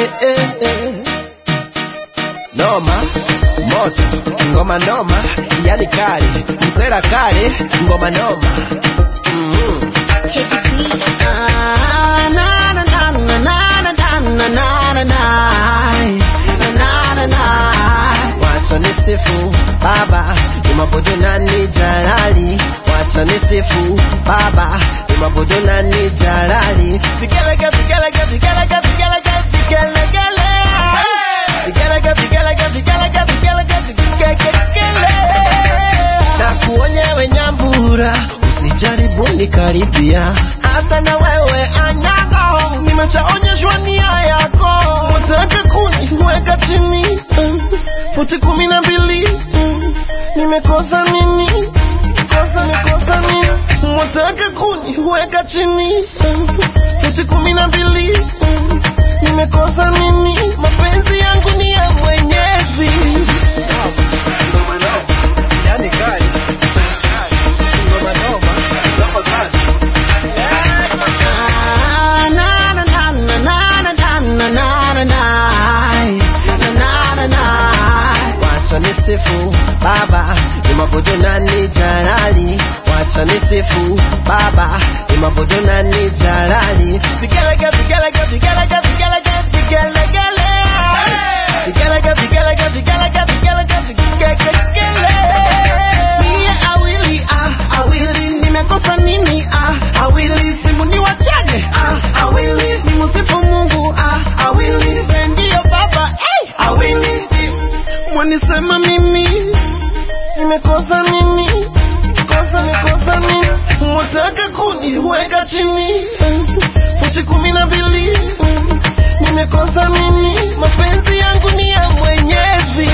eh, eh. Noma moto ngoma noma, yani kali msela kali ngoma noma mm Teddy B. Ah, na, na, na, na, na, na, na, na, na, na, na. Na, na, na. Wacha nisifu baba imabudu nani jalali wacha nisifu baba imabudu nani jalali vigelege vigelege vigelege vigelege vigelegele vigelege vigelege vigelege vigelege vigelegele na kuonyewe nyambura usijaribu nikaribia hata na wewe anyago nimeshaonyeshwa nia yako utake kuniweka chini mm, futi kumi na mbili mm, nimekosa nini kosa nikosa nini wataka kuniweka chini mm, futi kumi na mbili mm, nimekosa nini mapenzi yangu ni ya mwenyezi yani kali ngoma noma noma sana wacha nisifu baba imabudu nani jalali wacha nisifu baba imabudu nani jalali vigelege vigelege vigelege vigelege vigelegele vigelege vigelege vigelege vigelege vigelegele mie awili ah awili nimekosa nini ah awili simu ni wachane ah awili ni musifu Mungu ah awili ndio baba eh awili mwanisema mimi nimekosa nini kosa nikosa nini mwataka kuniweka chini futi kumi na mbili nimekosa nini mapenzi yangu ni ya mwenyezi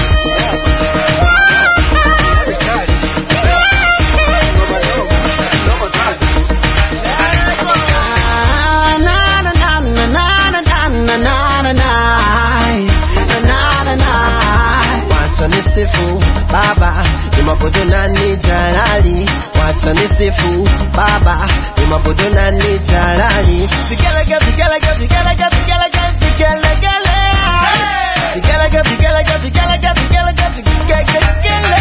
wacha nisifu baba imabudu nani jalali wacha nisifu baba imabudu nani jalali vigelege vigelege vigelege vigelege vigelegele vigelege vigelege vigelege vigelege vigelegele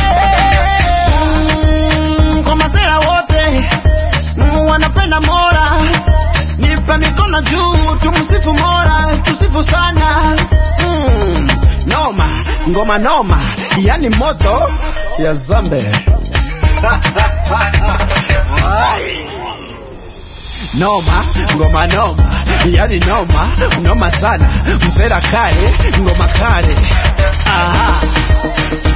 Mm, kwa mazera wote mm, wanapenda mola nipe mikono juu tumsifu mola tusifu sana mm, noma ngoma noma yani moto ya zambe Ai. noma ngoma noma yani noma noma sana msera kale ngoma kale aha